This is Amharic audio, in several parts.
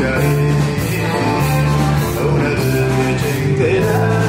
ጉዳይ እውነት ጭንቅና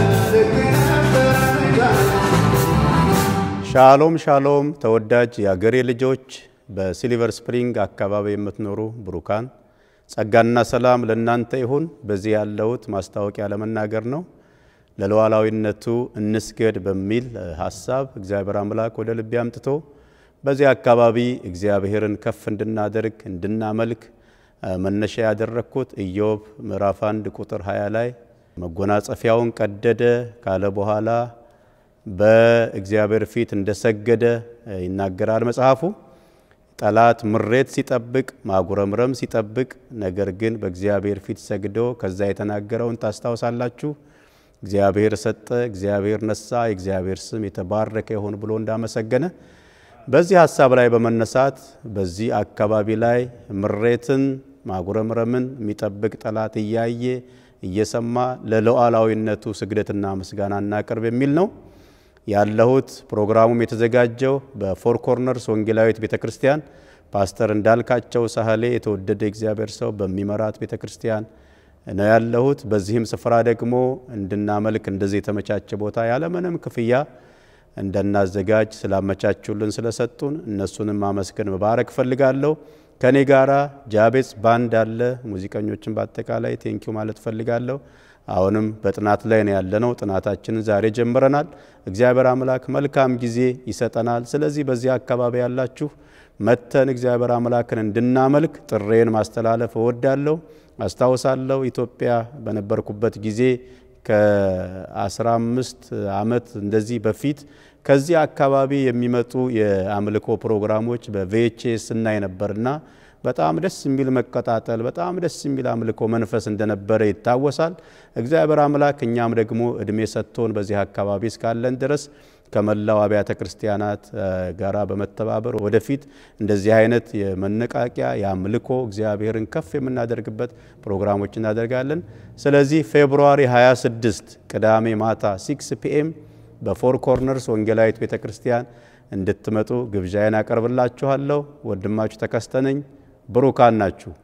ሻሎም ሻሎም ተወዳጅ የአገሬ ልጆች በሲልቨር ስፕሪንግ አካባቢ የምትኖሩ ብሩካን ጸጋና ሰላም ለእናንተ ይሁን። በዚህ ያለሁት ማስታወቂያ ለመናገር ነው። ለሉዓላዊነቱ እንስገድ በሚል ሀሳብ እግዚአብሔር አምላክ ወደ ልቤ አምጥቶ በዚህ አካባቢ እግዚአብሔርን ከፍ እንድናደርግ እንድናመልክ መነሻ ያደረግኩት ኢዮብ ምዕራፍ 1 ቁጥር 20 ላይ መጎናጸፊያውን ቀደደ ካለ በኋላ በእግዚአብሔር ፊት እንደሰገደ ይናገራል መጽሐፉ። ጠላት ምሬት ሲጠብቅ ማጉረምረም ሲጠብቅ፣ ነገር ግን በእግዚአብሔር ፊት ሰግዶ ከዛ የተናገረውን ታስታውሳላችሁ። እግዚአብሔር ሰጠ፣ እግዚአብሔር ነሳ፣ የእግዚአብሔር ስም የተባረከ ይሁን ብሎ እንዳመሰገነ በዚህ ሀሳብ ላይ በመነሳት በዚህ አካባቢ ላይ ምሬትን ማጉረምረምን የሚጠብቅ ጠላት እያየ እየሰማ ለሉዓላዊነቱ ስግደትና ምስጋና እናቅርብ የሚል ነው ያለሁት። ፕሮግራሙም የተዘጋጀው በፎር ኮርነርስ ወንጌላዊት ቤተ ክርስቲያን ፓስተር እንዳልካቸው ሳህሌ የተወደደ እግዚአብሔር ሰው በሚመራት ቤተ ክርስቲያን ነው ያለሁት። በዚህም ስፍራ ደግሞ እንድናመልክ እንደዚህ የተመቻቸ ቦታ ያለምንም ክፍያ እንደናዘጋጅ ስላመቻቹልን ስለሰጡን እነሱንም ማመስገን መባረክ እፈልጋለሁ። ከኔ ጋራ ጃቤጽ ባንድ አለ። ሙዚቀኞችን በአጠቃላይ ቴንኪው ማለት እፈልጋለሁ። አሁንም በጥናት ላይ ነው ያለነው። ጥናታችንን ዛሬ ጀምረናል። እግዚአብሔር አምላክ መልካም ጊዜ ይሰጠናል። ስለዚህ በዚህ አካባቢ ያላችሁ መተን እግዚአብሔር አምላክን እንድናመልክ ጥሬን ማስተላለፍ እወዳለሁ። አስታውሳለሁ ኢትዮጵያ በነበርኩበት ጊዜ ከ15 ዓመት እንደዚህ በፊት ከዚህ አካባቢ የሚመጡ የአምልኮ ፕሮግራሞች በቪኤችኤስ እናይ ነበርና በጣም ደስ የሚል መቀጣጠል፣ በጣም ደስ የሚል አምልኮ መንፈስ እንደነበረ ይታወሳል። እግዚአብሔር አምላክ እኛም ደግሞ እድሜ ሰጥቶን በዚህ አካባቢ እስካለን ድረስ ከመላው አብያተ ክርስቲያናት ጋራ በመተባበር ወደፊት እንደዚህ አይነት የመነቃቂያ የአምልኮ እግዚአብሔርን ከፍ የምናደርግበት ፕሮግራሞች እናደርጋለን። ስለዚህ ፌብሩዋሪ 26 ቅዳሜ ማታ 6 ፒኤም በፎር ኮርነርስ ወንጌላዊት ቤተ ክርስቲያን እንድትመጡ ግብዣዬን አቀርብላችኋለሁ። ወንድማችሁ ተከስተ ነኝ። ብሩካን ናችሁ።